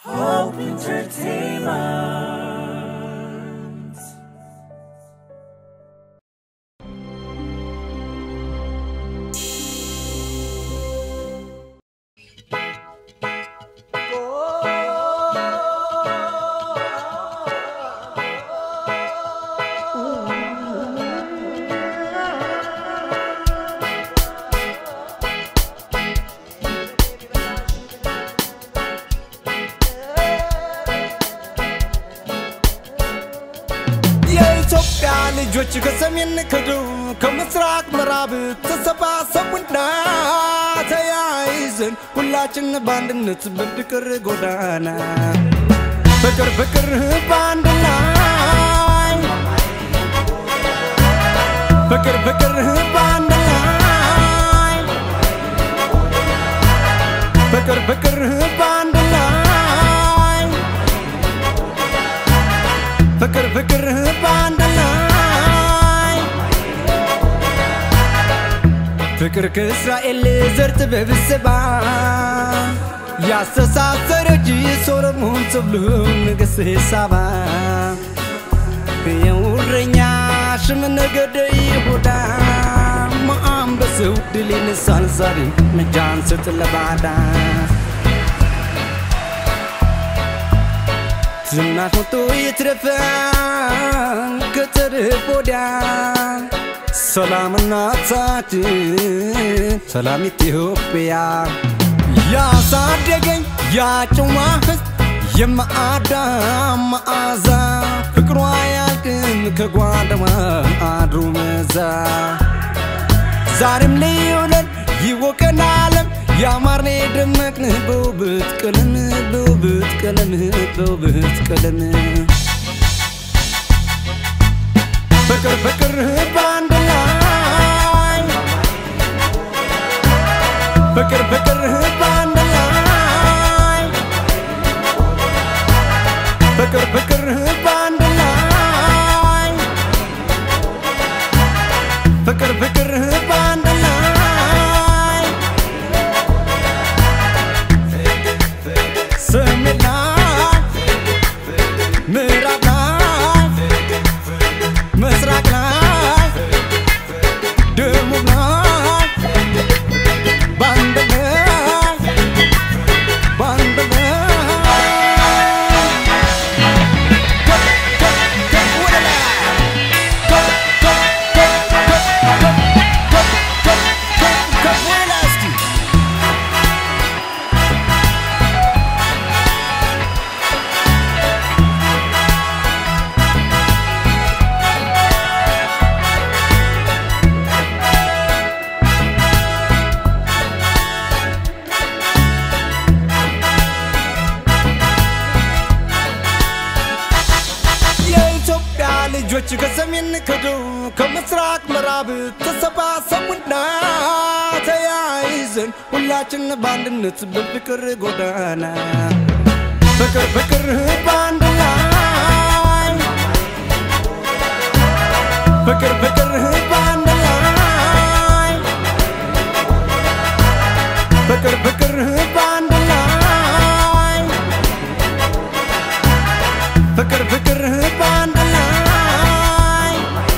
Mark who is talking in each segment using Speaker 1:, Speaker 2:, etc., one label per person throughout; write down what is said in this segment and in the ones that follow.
Speaker 1: Hope Entertainment.
Speaker 2: የኢትዮጵያ ልጆች ከሰሜን ከደቡብ ከምስራቅ ምዕራብ ተሰባሰቡና ተያይዘን ሁላችን በአንድነት በፍቅር ጎዳና ፍቅር ፍቅር በአንድ ላይ ፍቅር ፍቅር በአንድ ላይ ፍቅር ፍቅር በአንድ ላይ ፍቅር ፍቅር በአንድ ላይ ፍቅር ከእስራኤል ዘር ጥበብ ስባ ያስተሳሰረች ሶሎሞን ተብሎ ንግሥት ሳባ የውረኛ ሽም ነገደ ይሁዳ ማአንበሰው ድል ይነሳል ዛሬ ነጃን ስጥ ለባዳ ዝናሽ ወጥቶ ይትረፈ ከትርፍ ወዲያ ሰላም እናታችን ሰላም ኢትዮጵያ ያሳደገኝ ያጨዋ ሕዝብ የማዕዳ መዓዛ ፍቅሯ ያልቅም ከጓደዋ አድሮ መዛ ዛሬም ልዩ ነን ይወቀን ዓለም ያማርኔ ደመቅን በውበት ቀለም በውበት ቀለም በውበት ቀለም ፍቅር ፍቅር በአንድ ላይ ፍቅር ፍቅር በአንድ ላይ ፍቅር ፍቅር በአንድ ላይ ፍቅር ፍቅር በአንድ ላይ ሰሜን ላይ ምዕራብ ላይ ምስራቅ ላይ ደቡብ ላይ በአንድ ላይ በአንድ ላይ ከፍ ከፍ ከፍ ወደ ላይ ከፍ ከፍ ከፍ ከፍ ከፍ ከፍ ከፍ ከፍ ወደ ላይ እስኪ የኢትዮጵያ ልጆች ከሰሜን ከደቡብ ከምስራቅ ምዕራብ ተሰባሰቡና ተያይዘን ሁላችን በአንድነት በፍቅር ጎዳና ፍቅር ፍቅር በአንድ ላይ ፍቅር ፍቅር በአንድ ላይ ፍቅር ፍቅር በአንድ ላይ ፍቅር ፍቅር በአንድ ላይ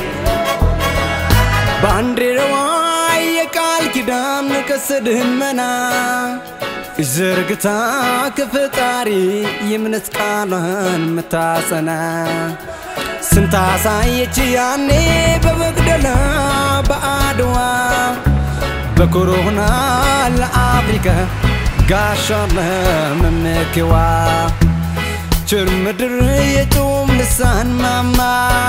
Speaker 2: ባንዲራዋ የቃል ኪዳን ከስድመና ዘርግታ ከፈጣሪ የእምነት ቃሏን ምታጸና ስንታሳየች ያኔ በመቅደላ በአድዋ በኮሮና ለአፍሪካ ጋሻና መመኪዋ ቸር ምድር የጾም ልሳን ማማ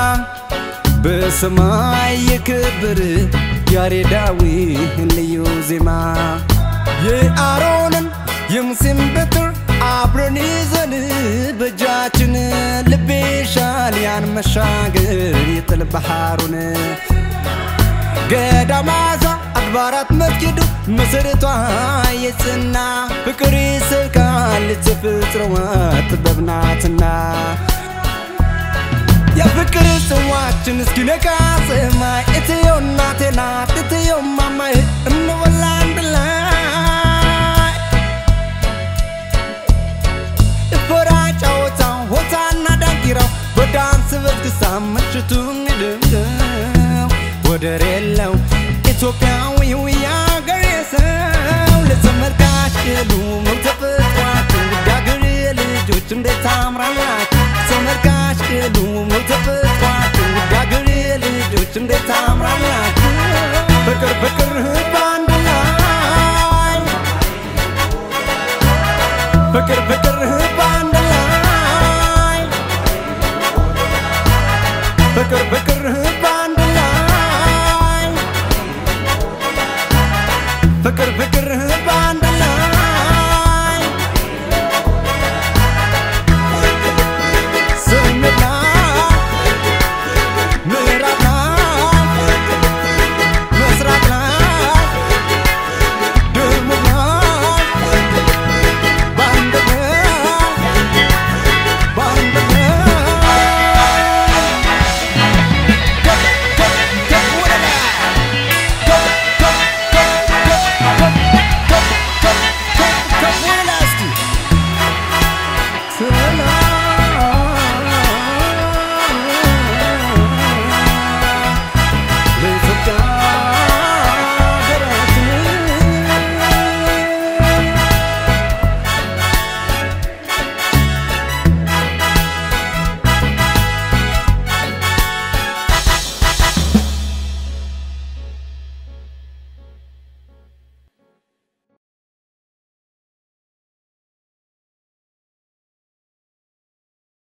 Speaker 2: በሰማይ የክብር ያሬዳዊ ልዩ ዜማ የአሮንን የሙሴን በትር አብረን ይዘን በእጃችን ልቤ ሻል ያን መሻገር የጥል ባህሩን ገዳማዛ አድባራት መስጊዱ መሰረቷ የጽና ፍቅር ይስብካል ተፈጥሮዋ ጥበብ ናትና የፍቅር ጽዋችን እስኪነካ ሰማይ እትዮ እናቴ ናት እትዮ ማማዬ እንበላ አንድ ላይ ወደር የለው ኢትዮጵያዊው የአገሬ ሰው ለተመልካች ቅሉ ነው ተፈጥሯችሁ ውድ አገሬ ልጆች እንዴት ታምራላችሁ ተመልካች ቅሉ ነው ተፈጥሯችሁ ውድ አገሬ ልጆች እንዴት ታምራላችሁ ፍቅር ፍቅር በአንድ ላይ ፍቅር ፍቅር